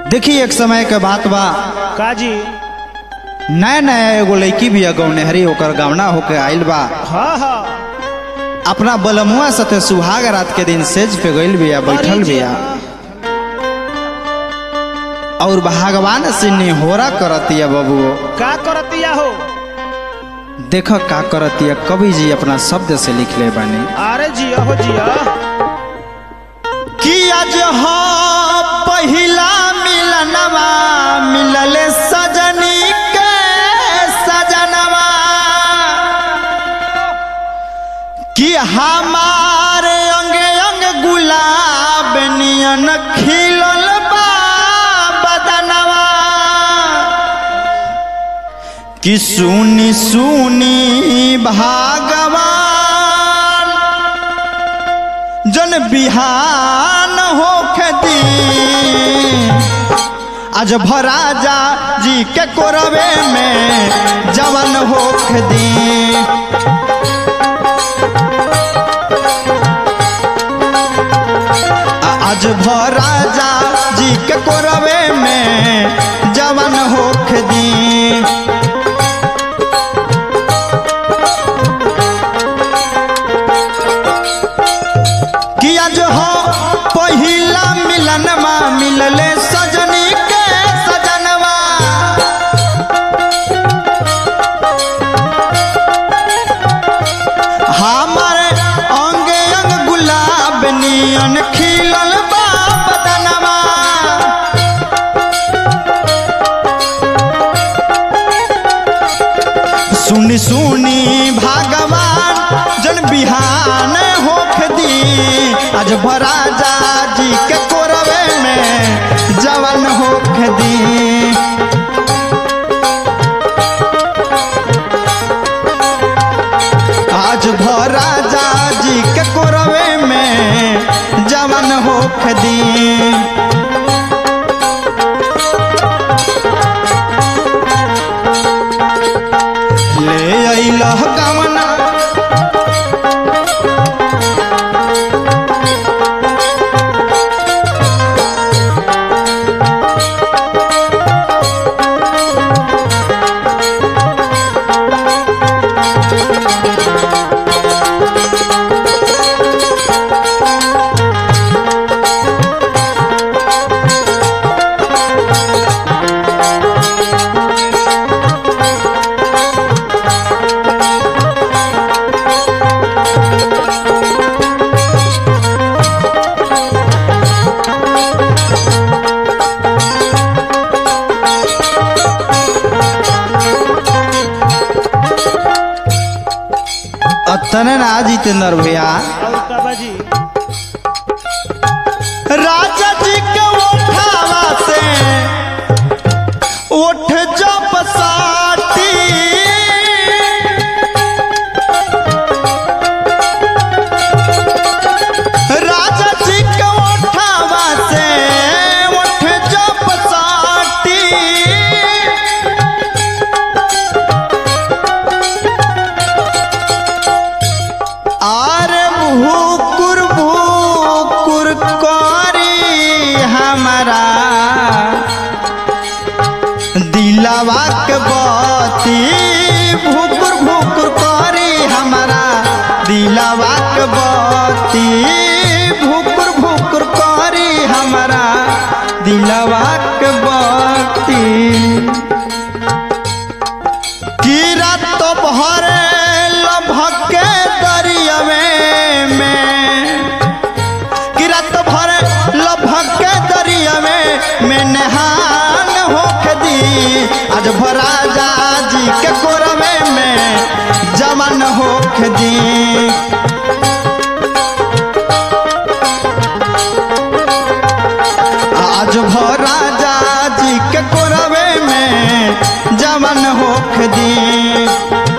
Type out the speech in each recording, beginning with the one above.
देखी एक समय के बात बा काजी नया नया एगो लड़की भी अगौने हरी ओकर गवना होके आइल बा हाँ हाँ अपना बलमुआ साथे सुहाग रात के दिन सेज पे गइल बिया बैठल अरे जी, बिया और भगवान से निहोरा करतिया बबुओ का करतिया हो देख का करतिया कवि जी अपना शब्द से लिख ले बानी अरे जिया हो जिया कि आज हो पहिला मिलनवा मिलले सजनी के सजनवा कि हमारे अंगे अंग गुलाब नियन खिलल बा बदनवा कि सुनी सुनी भागवान जन बिहान होखे दी आज भराजा जी के कोरवे में जवन होखे दी आ- आज भराजा जी के कोरवे में जवन होखे दी कि आज हो पहिला मिलनवा मिलले सजनी के सजनवा हमारे अंगे अंग गुलाब नियन खिलल बा बदनवा सुनी सुनी भगवान जन बिहान होख दी आज भराजा जी के कोरवे में जवन होख दी आज भराजा जी के कोरवे में जवन होख दी ले अइलह गवना अतने ना जितेंद्र भैया और का बाजी राजा जी के उठावा से उठ जब साटी राजा जी के उठावा से उठ जब साटी आरे भूकुर भूकुर करी हमारा दिलवा के बती भूकुर भूकुर करी हमारा दिलवा के बती भूकुर भूकुर करी हमारा दिलवा के बती कीरा तो भरे लभके दरियावे में कीरा तो भरे लभके दरियावे में नहान होके दी आज भराजा जी के कोरवे में जमन होके दी आज भराजा जी के कोरवे में जमन होख दी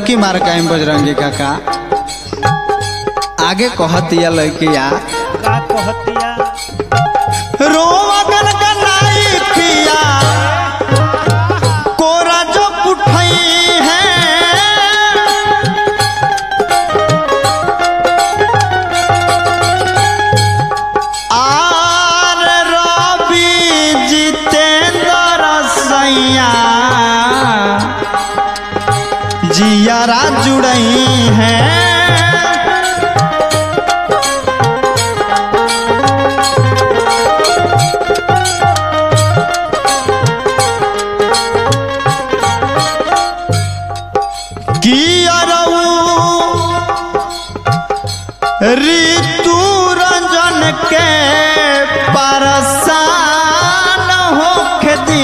मुक्की मार के आइम बजरंगी काका आगे कहतिया लड़किया का कहतिया रोवा गनगनाई पिया कोरा जो उठई है आर रवि जितेंद्र सैया जियारा जुड़ई हैं कियरऊ ऋतु रंजन के परसान होखे दी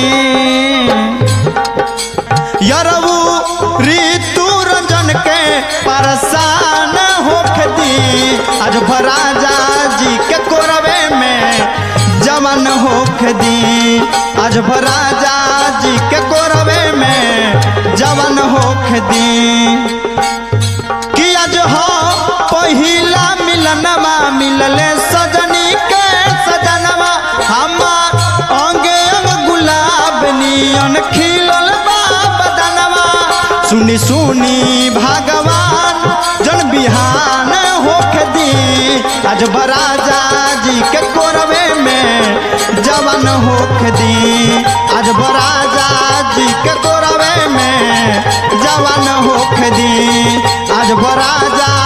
यरऊ ऋतु रंजन के परसान होखे दी आज भराजा जी के कोरवे में जवन होखे दी आज भराजा जी के कोरवे में जवन होखे दी कि आज हो पहिला मिलनवा मिलले सजनी के सजनवा हमार अंगे अंग गुलाब नियन खिलल बा बदनवा सुनी सुनी भगवान जन बिहान होख दी आज बराजा जी के कोरवे में जवन होख दी आज बराजा जी के कोरवे में जवन होख दी आज बराजा